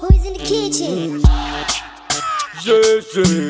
Who's in the kitchen? Yeah, yeah,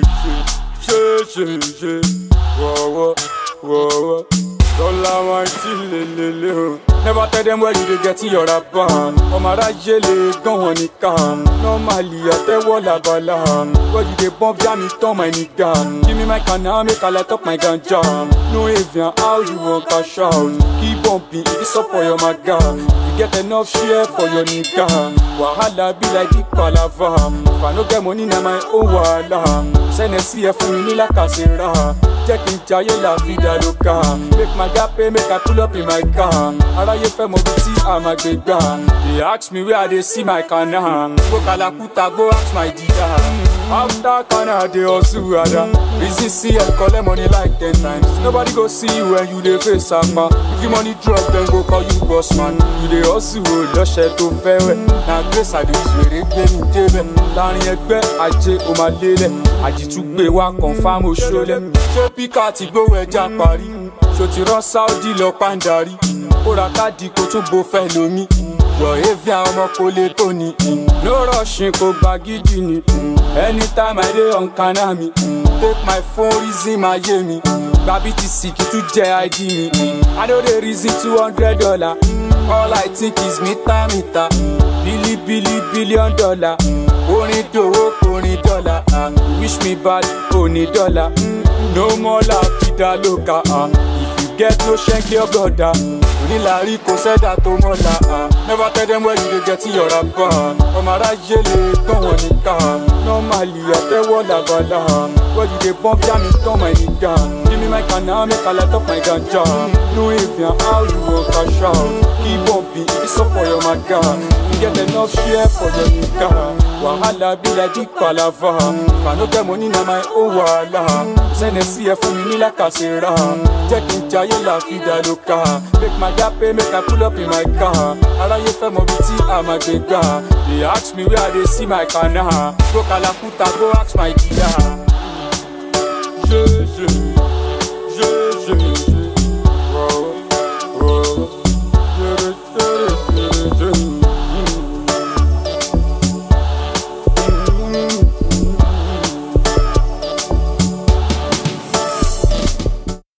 yeah, yeah, yeah, yeah. Whoa, whoa, whoa, whoa. Dollar wine till lelele o. Never tell them where you dey get your rapper. Ọmọ aráyé lè gán wọn nìkan. Normally àtẹ́wọ́ làbàlà. Where you dey bump jam it turn my nigga. Give me my canna make I light up my ganja. No avian how you wan cash out. Keep bumping if it's up for your maga. You get enough share for your nigga. Wahala be like big palava. If I no get money na my own wahala. Sẹ́nẹ̀ sí ẹ fún mi ní làkàṣẹ́ra. Jẹ́ kí n jayé la vida loca. Make my gap pay make I pull up in my car. Aráyé fẹ́ mọ bí tí a máa gbé gbà. They ask me where I dey see my kana. Go Kalakuta go ask my dida. After kana I dey hustle ada. Reason see I collect money like ten times. Nobody go see you when you dey face sama. If you money drop dem go call you boss man. You dey hustle o lọ́ṣẹ̀ tó fẹ́ wẹ̀. Na grace I dey use wèrè gbé mi débẹ̀. Láàrin ẹgbẹ́ ajé o máa lélẹ̀. Àjìtúgbé wa confam oṣoolẹ̀. Ṣé píkà ti gbówó ẹja parí? Ṣo ti rán Saudi lọ pàǹdarí? Kóra káàdì kó tún bo fẹ́ lomi. Yọ̀ evi àwọn ọmọ kò lè tó ni. No rushing kò gba gidi ni. Anytime I dey on kana mi. Take my phone reason máa yé mi. Gba BTC kì í tún jẹ́ ID mi. I no dey reason two hundred dollar. All I think is mita mita. Bili bili billion dollar. Orin dòwó orin dọ́là. ah. Wish me bad òní dọ́là. No more la vida loca. ah. If you get no ṣẹ́ńkì your brother. Onílàárí kò sẹ́dá tó mọ́la. ah. Never tell them where you dey get your rapper. Ọmọ aráyé lè gbọ́n wọn nìkan. Normally àtẹ́wọ́ làbàlà. Where you dey bump jam it turn my nigga. Give me my canna make I light up my ganja. No avian how you wan cash out. Keep bumping if it's up for your maga. You get enough share for your nigga. Wahala be like big palava. If I no get money na my own wahala. Sẹ́nẹ̀ sí ẹ fún mi ní làkàṣẹ́ra. Jẹ́ kí n jayé la vida loca. Make my gap pay make I pull up in my car. Aráyé fẹ́ mọ bí tí a máa gbé gbà. They ask me where I dey see my kana. Go Kalakuta go ask my dida.